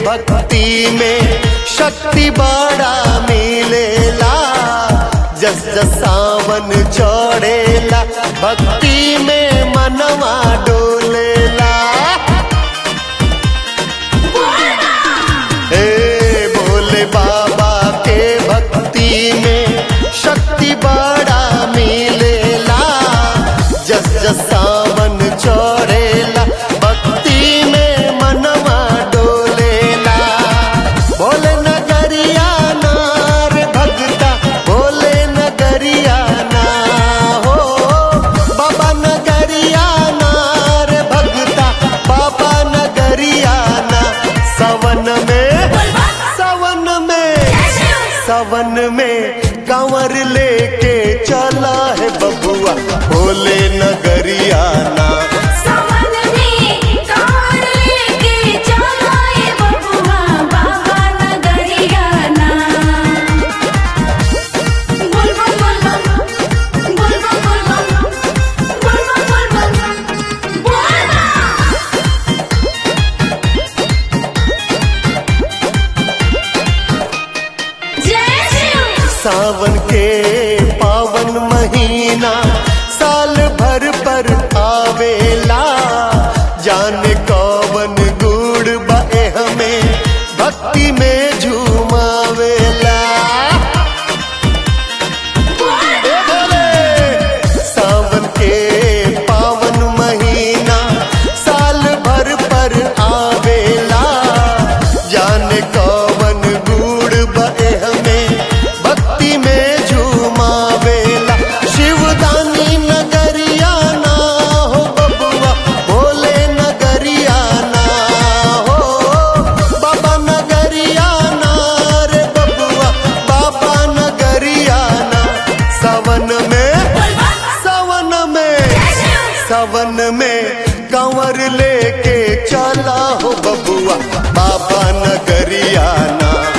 भक्ति में शक्ति बड़ा मिलेला जस जस सावन चढ़ेला भक्ति में मनवा डोलेला हे भोले बाबा के भक्ति में शक्ति बड़ा मिलेला जस जस सावन चढ़ेला भक्ति में मनवा डोलेला भोले नगरिया नार भगता भोले नगरिया ना हो बाबा नगरिया नार भगता बाबा नगरिया ना सवन में सवन में सवन में कंवर लेके चला है बबुआ भोले नगरिया ना सावन में कार लेके चला ए बबुआ बाबा नगरिया ना बोल बोल बोल बोल बोल बोल बोल बोल बोल बोल बोल बोल जय शिव सावन के पावन महीना साल भर पर आवेला जाने कौवन गुड़ बे हमें भक्ति में झूमावेला ए भोले! सावन के पावन महीना साल भर पर आवेला जाने कौवन गुड़ बे हमें भक्ति में झूमावेला शिवदानी नगरिया ना हो बबुआ भोले नगरिया ना हो बाबा नगरिया ना रे बबुआ बाबा नगरिया ना सावन में सावन में सावन में कंवर लेके चला हो बबुआ बाबा नगरिया ना